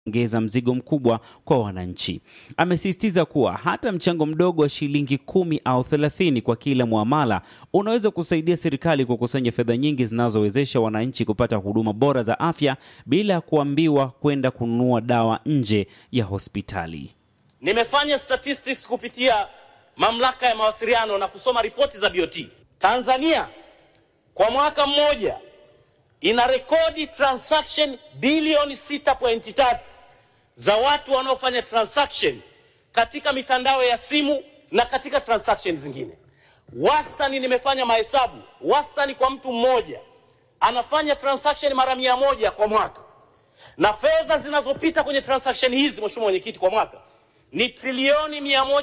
ongeza mzigo mkubwa kwa wananchi. Amesisitiza kuwa hata mchango mdogo wa shilingi kumi au thelathini kwa kila muamala unaweza kusaidia serikali kukusanya fedha nyingi zinazowezesha wananchi kupata huduma bora za afya bila ya kuambiwa kwenda kununua dawa nje ya hospitali. Nimefanya statistics kupitia mamlaka ya mawasiliano na kusoma ripoti za BOT. Tanzania kwa mwaka mmoja ina rekodi transaction bilioni 6.3 za watu wanaofanya transaction katika mitandao ya simu na katika transaction zingine. Wastani, nimefanya mahesabu, wastani kwa mtu mmoja anafanya transaction mara mia moja kwa mwaka, na fedha zinazopita kwenye transaction hizi, Mheshimiwa Mwenyekiti, kwa mwaka ni trilioni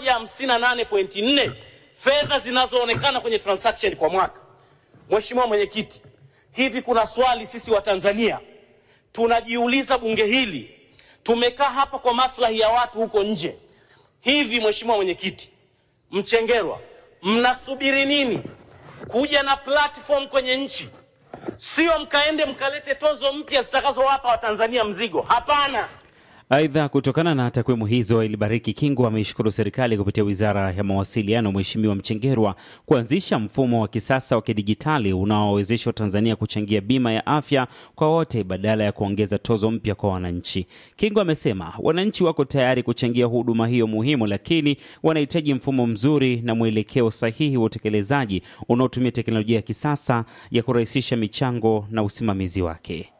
158.4 fedha zinazoonekana kwenye transaction kwa mwaka. Mheshimiwa Mwenyekiti, hivi kuna swali sisi wa Tanzania tunajiuliza, bunge hili tumekaa hapa kwa maslahi ya watu huko nje. Hivi Mheshimiwa Mwenyekiti Mchengerwa, mnasubiri nini kuja na platform kwenye nchi? Sio mkaende mkalete tozo mpya zitakazowapa Watanzania mzigo. Hapana. Aidha, kutokana na takwimu hizo, Ilibariki Kingu ameishukuru serikali kupitia wizara ya mawasiliano, Mheshimiwa Mchengerwa, kuanzisha mfumo wa kisasa wa kidijitali unaowezesha Tanzania kuchangia bima ya afya kwa wote badala ya kuongeza tozo mpya kwa wananchi. Kingu amesema wananchi wako tayari kuchangia huduma hiyo muhimu, lakini wanahitaji mfumo mzuri na mwelekeo sahihi wa utekelezaji unaotumia teknolojia ya kisasa ya kurahisisha michango na usimamizi wake.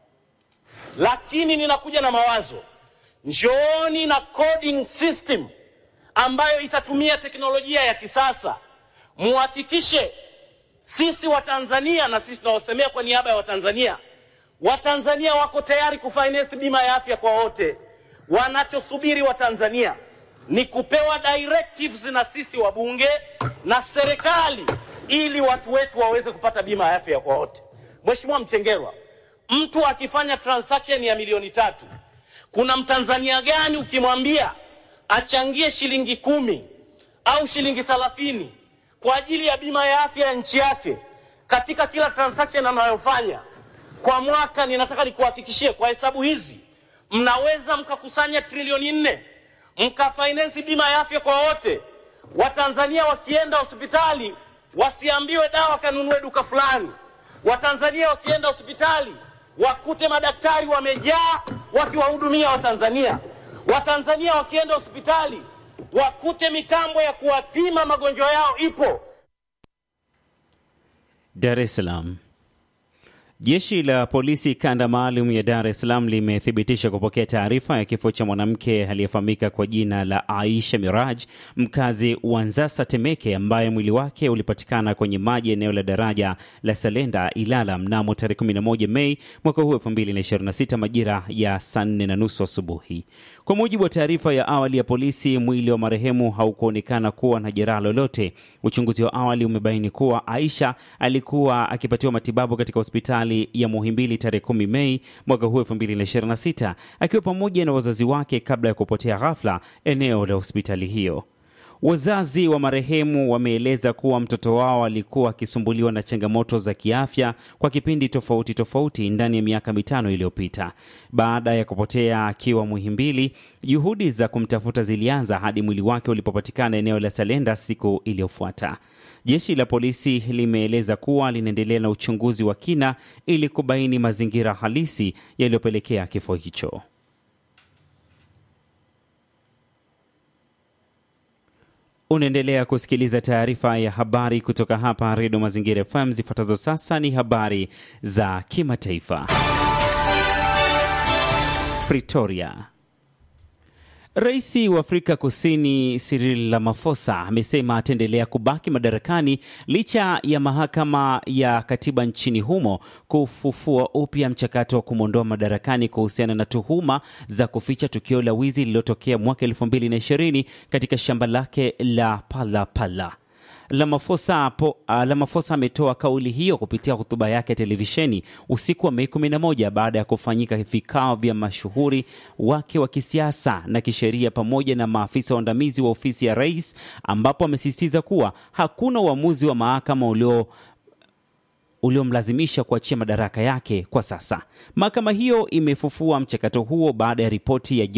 Lakini ninakuja na mawazo Njooni na coding system ambayo itatumia teknolojia ya kisasa. Muhakikishe sisi Watanzania na sisi tunaosemea kwa niaba ya Watanzania, Watanzania wako tayari kufinance bima ya afya kwa wote. Wanachosubiri Watanzania ni kupewa directives na sisi wabunge na serikali, ili watu wetu waweze kupata bima ya afya kwa wote. Mheshimiwa Mchengerwa, mtu akifanya transaction ya milioni tatu kuna Mtanzania gani ukimwambia achangie shilingi kumi au shilingi thelathini kwa ajili ya bima ya afya ya nchi yake katika kila transaction anayofanya kwa mwaka? Ninataka nikuhakikishie kwa hesabu hizi mnaweza mkakusanya trilioni nne mkafinance bima ya afya kwa wote. Watanzania wakienda hospitali wasiambiwe dawa kanunue duka fulani. Watanzania wakienda hospitali wakute madaktari wamejaa wakiwahudumia Watanzania. Watanzania wakienda hospitali wakute mitambo ya kuwapima magonjwa yao ipo. Dar es Salaam. Jeshi la polisi kanda maalum ya Dar es Salaam limethibitisha kupokea taarifa ya kifo cha mwanamke aliyefahamika kwa jina la Aisha Miraj, mkazi wa Nzasa Temeke, ambaye mwili wake ulipatikana kwenye maji eneo la daraja la Salenda Ilala mnamo tarehe 11 Mei mwaka huu 2026 majira ya saa nne na nusu asubuhi. Kwa mujibu wa taarifa ya awali ya polisi, mwili wa marehemu haukuonekana kuwa na jeraha lolote. Uchunguzi wa awali umebaini kuwa Aisha alikuwa akipatiwa matibabu katika hospitali ya Muhimbili tarehe 10 Mei mwaka huu 2026 akiwa pamoja na wazazi wake kabla ya kupotea ghafla eneo la hospitali hiyo. Wazazi wa marehemu wameeleza kuwa mtoto wao alikuwa akisumbuliwa na changamoto za kiafya kwa kipindi tofauti tofauti ndani ya miaka mitano iliyopita. Baada ya kupotea akiwa Muhimbili, juhudi za kumtafuta zilianza hadi mwili wake ulipopatikana eneo la Salenda siku iliyofuata. Jeshi la polisi limeeleza kuwa linaendelea na uchunguzi wa kina ili kubaini mazingira halisi yaliyopelekea kifo hicho. Unaendelea kusikiliza taarifa ya habari kutoka hapa Redio Mazingira FM. Zifuatazo sasa ni habari za kimataifa. Pretoria. Rais wa Afrika Kusini Cyril Ramaphosa amesema ataendelea kubaki madarakani licha ya mahakama ya katiba nchini humo kufufua upya mchakato wa kumwondoa madarakani kuhusiana na tuhuma za kuficha tukio la wizi lililotokea mwaka 2020 katika shamba lake la Palapala. Ramaphosa Ramaphosa ametoa kauli hiyo kupitia hotuba yake ya televisheni usiku wa Mei 11 baada ya kufanyika vikao vya mashuhuri wake wa kisiasa na kisheria pamoja na maafisa waandamizi wa ofisi ya rais, ambapo amesisitiza kuwa hakuna uamuzi wa mahakama ulio uliomlazimisha kuachia madaraka yake kwa sasa. Mahakama hiyo imefufua mchakato huo baada ya ripoti ya